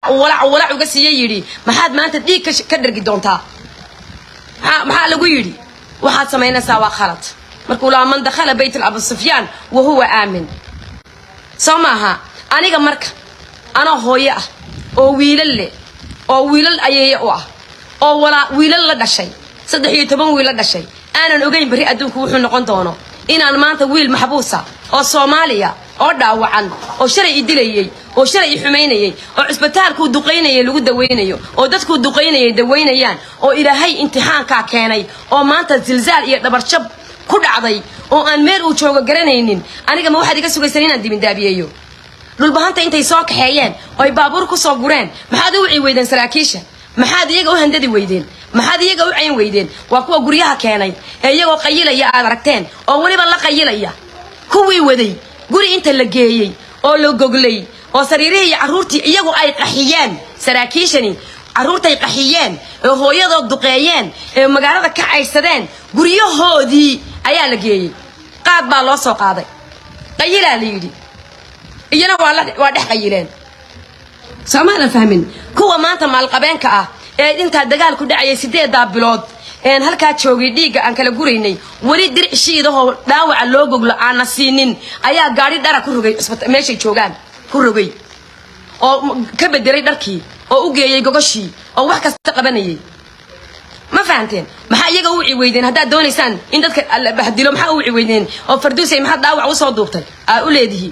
walac walac uga siiye yidhi maxaad maanta dhiig ka sh- ka dhargi doontaa maxaa maxaa lagu yidhi waxaad samaynaysaa waa khalad markuu lahaa man dakhala bayt abu sufyaan wa huwa aamin soo maaha aniga marka anoo hooyo ah oo wiilal leh oo wiilal ayeeye u ah oo walaa wiilal la dhashay saddex iyo toban wiil la dhashay aanan ogeyn berri adduunku wuxuu noqon doono inaan maanta wiil maxbuusa oo soomaaliya oo dhaawacan oo shalay i dilayey oo shalay i xumaynayey oo cisbitaalkuu duqaynayay lagu dawaynayo oo dadkuu duqaynayay dawaynayaan oo ilaahay imtixaankaa keenay oo maanta zilzaal iyo dhabarjab ku dhacday oo aan meel uu joogo garanaynin aniga ma waxaad iga sugaysan inaan dibindaabiyeeyo dhulbahanta intay soo kaxeeyeen oo ay baabuur ku soo gureen maxaad u wici weydeen saraakiisha maxaad iyaga u handadi weydeen maxaad iyaga u cayn weydeen waa kuwa guryaha keenay ee iyagoo qayilaya aad aragteen oo weliba la qayilaya kuwii waday guri inta la geeyey oo la goglay oo sariirihii iyo carruurtii iyagu ay qaxiyeen saraakiishani carruurtay qaxiyeen ee hooyadood duqeeyeen ee magaalada ka caydsadeen guryahoodii ayaa la geeyey qaad baa loo soo qaaday qayilaa la yidhi iyana waa la waa dhex qayileen soomaadan fahmin kuwa maanta maalqabeenka ah ee intaa dagaal ku dhacayay sideedaa bilood een halkaa joogay dhiigga aan kala guraynay weli diric shiidahoo dhaawaca loo goglo aanna siinin ayaa gaadhi dhara ku rogay isbita- meeshay joogaan ku rogay oo m- ka bedelay dharkii oo u geeyey gogoshii oo wax kasta qabanayay ma fahanteen maxaa iyaga u wici weydeen haddaad doonaysaan in dadka la bahdilo maxaa u wici weydeen oo farduusay maxaad dhaawac usoo duubtay aa u leedihi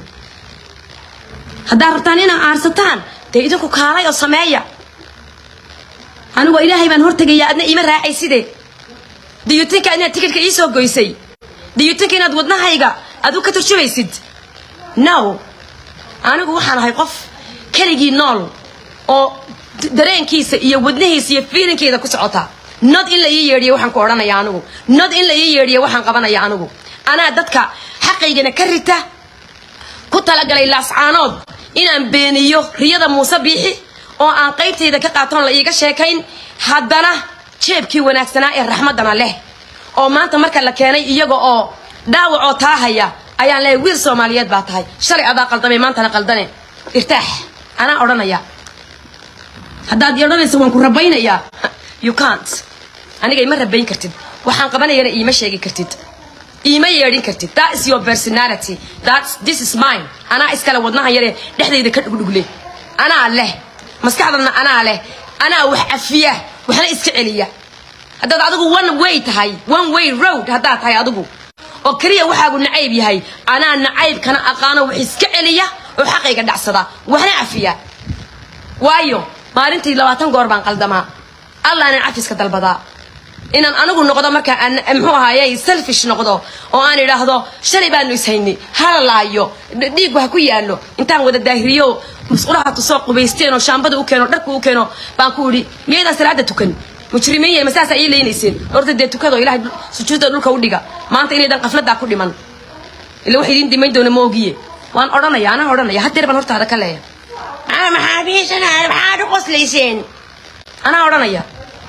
haddaad rabtaan inaad aarsataan dee idinku kaalay oo sameeya anigoo ilaahay baan hortegaya adna iima raacayside diyuutinka inaad tikidhka iisoo goysay diyuutinka inaad wadnahayga aad u ka turjumaysid no anigu waxaan ahay qof keligii nool oo d- dareenkiisa iyo wadnihiisa iyo fiilinkeeda ku socota nod in la ii yeedhiyo waxaan ku odhanaya anigu nod in la ii yeedhiyo waxaan qabanaya anigu anaa dadka xaqaygana ka rita ku talagalay laascaanood inaan beeniyo riyada muuse biixi oo aan qaybtayda ka qaatoon la iiga sheekayn haddana jeebkii wanaagsanaa ee raxmaddana leh oo maanta marka la keenay iyaga oo dhaawacoo taahaya ayaan leeyahay wiil soomaaliyeed baa tahay shalay adaa qaldamay maantana qaldane irtaax anaa odhanaya haddaad i odhanaysa waan ku rabaynayaa you can't aniga ima rabayn kartid waxaan qabanayana iima sheegi kartid iima yeedhin kartid that is your personality that's this is mine anaa iskale wadnaha yaree dhexdayda ka dhugdhugle anaa leh maskaxdana anaa leh anaa wax cafiya waxna iska celiya haddaad adigu one way tahay one way road haddaad tahay adigu oo keliya waxaagu nacayb yahay anaa nacaybkana aqaano wax iska celiya oo xaqayga dhacsada waxna cafiya waayo maalintii labaatan goor baan qaldamaa allaanan cafiska dalbadaa inaan anigu noqdo markaa aan muxuu ahaaye selfish noqdo oo aan idhaahdo shalay baanu ishaynay hala laayo dh- dhiiggu ha ku yaallo intaan wada daahiriyo musqulaha tusoo qubaysteen oo shaambada u keeno dharku u keeno baan ku idhi miyaydaan salaada tukan mujrimiin yahay masaasaa ii leynayseen horta dee tukado ilahay dhul- sujuudda dhulka u dhiga maanta inaydan qafladaa ku dhiman ila wax idiin dimayn doona ma ogiye waan odhanaya anaa odhanaya haddeer baan hortaada ka leeya maxaa maxaabiisanahay maxaad u qoslayseen anaa odhanaya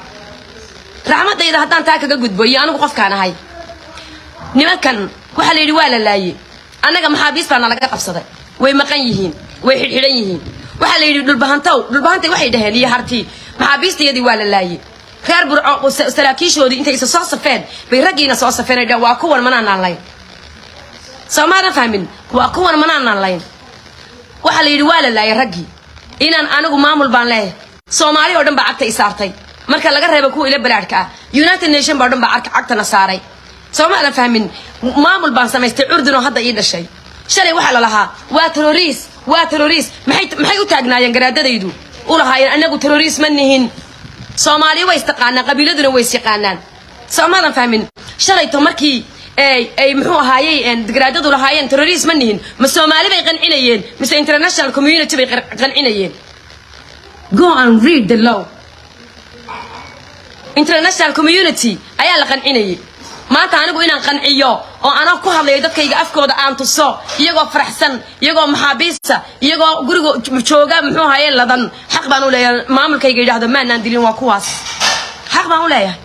raxmadayda haddaan taa kaga gudbo iyo anigu qofkaan ahay nimankan waxaa la yidhi waa la laayey annaga maxaabiis baana laga qabsaday way maqan yihiin way xidhxidhan yihiin waxaa la yidhi dhulbahantow dhulbahantay waxay dhaheen iyo hartii maxaabiistayadii waa la laayey reer burco sa- saraakiishoodii intay isa soo safeen bay raggiina soo safeen ay dhaheen waa kuwan manaanaan layn soomaadan fahmin waa kuwan manaanaan layn waxaa la yidhi waa la laayay raggii inaan anigu maamul baan leeyahay soomaali oo dhan baa cagta i saartay marka laga reebo kuwa ila balaadhka ah united nation baa o dhan baa cagta- cagtana saaray soomaadan fahmin maamul baan samaystay curdun oo hadda ii dhashay shalay waxaa la lahaa waa terroriis waa terroriis maxay maxay u taagnaayeen garaadadaydu u lahaayeen anagu terroriis ma nihin soomaaliya way istaqaanaan qabiiladuna way isyaqaanaan soomaadan fahmin shalayto markii ay ay muxuu ahaayey een, garaadadu lahaayeen terroriis ma nihin ma soomaali bay qancinayeen mise international community bay qar- qancinayeen go and read the law international community ayaa la qancinayay maanta anigu inaan qanciyo oo anaa ku hadlayo dadkayga afkooda aan tuso iyagoo faraxsan iyagoo maxaabiista iyagoo guriga j- jooga muxuu ahaye ladan xaq baan u leeyahay maamulkayga yidhaahdo maanaan dilin waa kuwaas xaq baan u leeyahay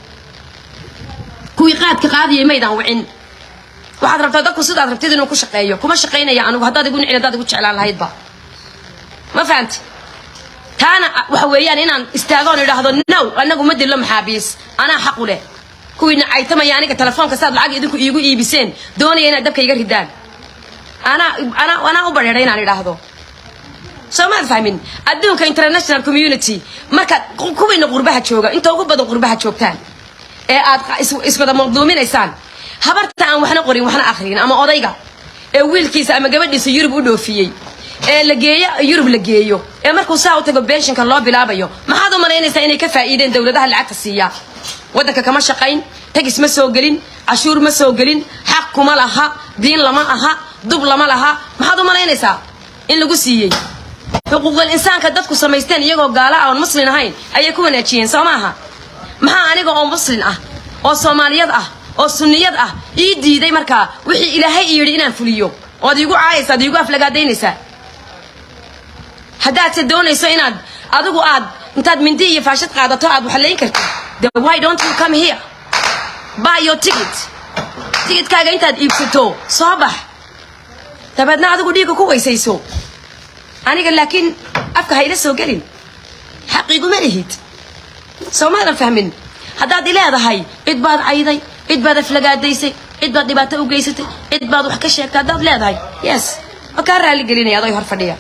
kuwii qaadka qaadiyay maydaan wicin waxaad rabtaa dadku sidaad rabtid inuu ku shaqeeyo kuma shaqaynaya anigu haddaad igu nicin haddaad igu jeclaan lahaydba ma fahamti taana waxa weeyaan inaan istaagoon idhaahdo now anagu ma dillo maxaabiis anaa xaq u leh kuwiina caytamaya aniga telefoonka saad lacag idinku iigu iibiseen doonaya inaad dabka iga ridaan anaa anaa anaa u badheedha inaan idhaahdo soo maad fahmin adduunka international community markaad kuwiina qurbaha jooga inta ugu badan qurbaha joogtaan ee aad iswada maqduuminaysaan habarta aan waxna qorin waxna akhriyin ama odayga ee wiilkiisa ama gabadhiisa yurub u dhoofiyey ee la geeyo yurub la geeyo ee markuu saa u tago benshinka loo bilaabayo maxaad u malaynaysaa inay ka faa'iideen dowladaha lacagta siiya waddanka kama shaqayn tagis ma soo gelin cashuur ma soo gelin xaq kuma laha diin lama aha dub lama laha maxaad u malaynaysaa in lagu siiyey xuquuqul insaanka dadku samaysteen iyagoo gaala aan muslin ahayn ayay ku wanaajiyeen soo maaha maxaa aniga oo muslin ah oo soomaaliyad ah oo sunniyad ah ii diiday markaa wixii ilaahay i yidhi inaan fuliyo oad iigu caayaysa ad iigu aflagaadaynaysaa haddaadse doonayso inaad adigu aad intaad mindi iyo faashad qaadato aad waxlayn kartid the why don't you come here buy your ticket tigidkaaga intaad iibsato soo bax dabeedna adigu dhiigga ku weysayso aniga laakiin afka hayla soo gelin xaqiiguma lihid soo maadan fahmin haddaad i leedahay cid baad cayday cid baad aflagaadaysay cid baad dhibaato u geysatay cid baad wax ka sheegtay haddaad leedahay yes waa kaa raali gelinaya adoy hor fadhiya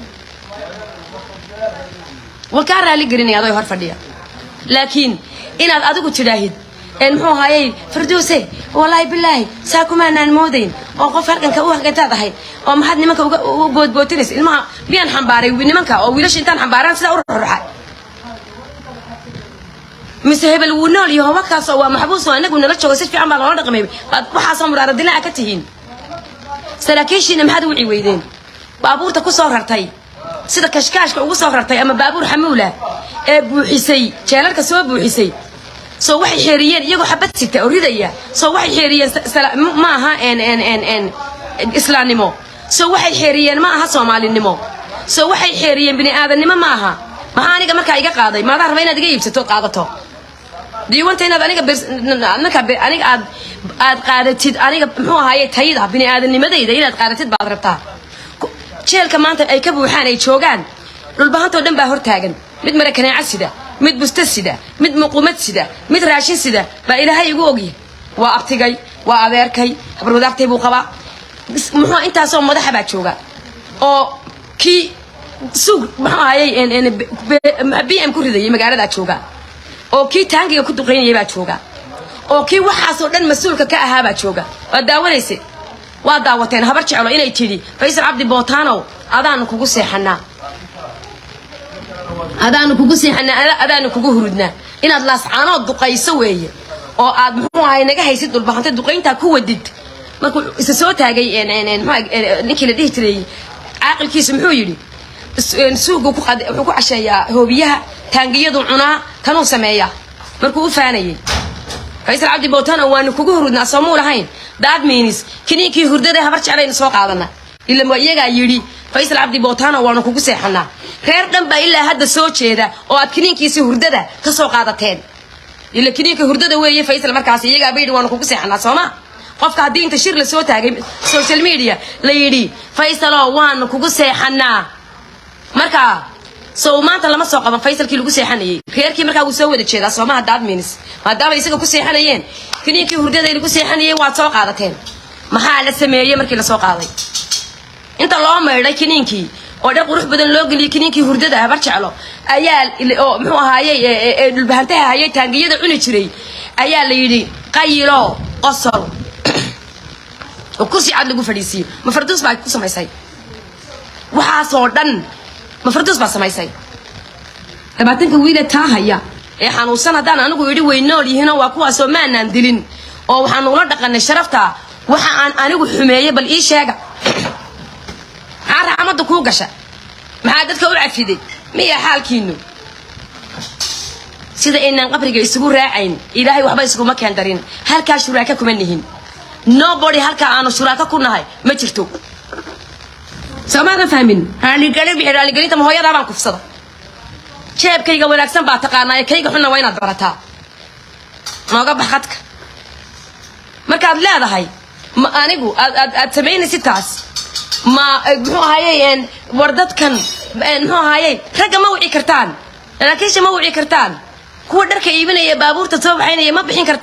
waa kaa raali gelinaya adoy hor fadhiya laakiin inaad adigu tidhaahid muxuu ahaayey farduuse wallaahi bilaahi saa kumaanaan moodayn oo qof halkanka u halkantaad ahayd oo maxaad nimanka uga u boodbootinaysa ilmaha miyaan xambaaray nimanka oo wiilasha intaan xambaaraan sidaa u ruxruxay mise hebel wuu nool iyo hobakaasoo waa maxbuus oo anagu nala joogo si fiican baa loola dhaqmay baad waxaasoo muraara dilaaca ka tihiin saraakiishiina maxaad uwici weydeen baabuurta ku soo rartay sida kashkaashka ugu soo rartay ama baabuur xamuula ee buuxisay jeelarka soo buuxisay soo waxay xeeriyeen iyagoo xabad sita oo ridaya soo waxay xeeriyeen ma aha islaamnimo soo waxay xeeriyeen ma aha soomaalinimo soo waxay xeeriyeen bini aadannimo ma aha maxaa aniga markaa iga qaaday maadaa raba inaad iga iibsato qaadato diiwanta inaad aniga marka aniga aad aad qaadatid aniga muxuu ahaaye tayda bini aadanimadayda inaad qaadatid baad rabtaa jeelka maanta ay ka buuxaan ay joogaan dhulbahantoo dhan baa hortaagan mid marakanaaca sida mid busta sida mid muqumad sida mid raashin sida baa ilaahay igu ogya waa abtigay waa adeerkay habar wadaartay buu qabaa muxuu intaasoo madaxa baa jooga oo kii suug muxuu ahayey b m ku ridayay magaaladaa jooga oo kii taangiga ku duqaynayay baa jooga oo kii waxaasoo dhan mas-uulka ka ahaa baa jooga waa daawanayse waa daawateen habar jeclo inay tidhi faysal cabdi bootaanow adaanu kugu seexanaa adaanu kugu seexanaa adaanu kugu hurudnaa inaad laascaanood duqayso weeye oo aad muxuu ahay naga haysid dhulbahanta duqayntaa ku wadid markuu isa soo taagay ninkii la dhihi jiray caaqilkiisu muxuu yidhi suugu wuxuu ku casheeyaa hoobiyaha taangiyadu cunaa kanuu sameeyaa markuu u faanayay faysal cabdi bootano waanu kugu hurudnaa soomuu lahayn daad miinis kiniinkii hurdada habar jeclaynu soo qaadana ila waa iyagaa yidhi faysal cabdi bootano waanu kugu seexanaa reer dhan baa ilaa hadda soo jeeda oo aad kiniinkiisi hurdada ka soo qaadateen ila kiniinka hurdada weeye faysal markaas iyagaa bayidhi waanu kugu seexanaa sooma qofka haddii inta shir la soo taagay social media la yidhi faysalo waanu kugu seexanaa markaa sow maanta lama soo qaban faysalkii lagu seexanayay reerkii markaa wuu soo wada jeedaa soomaha daadminis maadaama isaga ku seexanayeen kiniinkii hurdada lagu seexanayay waad soo qaadateen maxaa la sameeyey markii lasoo qaaday inta loo maydhay kiniinkii oo dhar qurux badan loo geliyey kiniinkii hurdada habar jeclo ayaa oo muxuu ahaayey ee dhulbahantaha hayay taangiyada cuni jiray ayaa la yidhi qayilo qosol oo kursi cad lagu fadhiisiiyo ma farduus baa ku samaysay waxaasoo dhan ma farduus baa samaysay labaatanka wiile taa haya ee xanuunsan haddaan anigu idhi way nool yihiinoo waa kuwaasoo maanaan dilin oo waxaanu ula dhaqanay sharafta waxa aan anigu xumeeyey bal ii sheega maxaa raxmadda kuu gasha maxaa dadka u cafiday miya xaalkiinu sida aynaan qabriga isugu raacayn ilaahay waxba iskuma keen darin halkaa shuraaka kuma nihin nobody halkaa aanu shuraaka ku nahay ma jirto soomaadan fahmin raaligelin bixi raaligelinta ma hooyadaa baan kufsada jeebkayga wanaagsan baa taqaanaa ee kayga xunna waa inaad barataa nooga bax khadka markaad leedahay ma anigu aad aad aad samaynaysid taas ma muxuu ahayey war dadkan muxuu ahayey ragga ma wici kartaan saraakiisha ma wici kartaan kuwa dharka iibinaya baabuurta soo baxaynaya ma bixin kartaan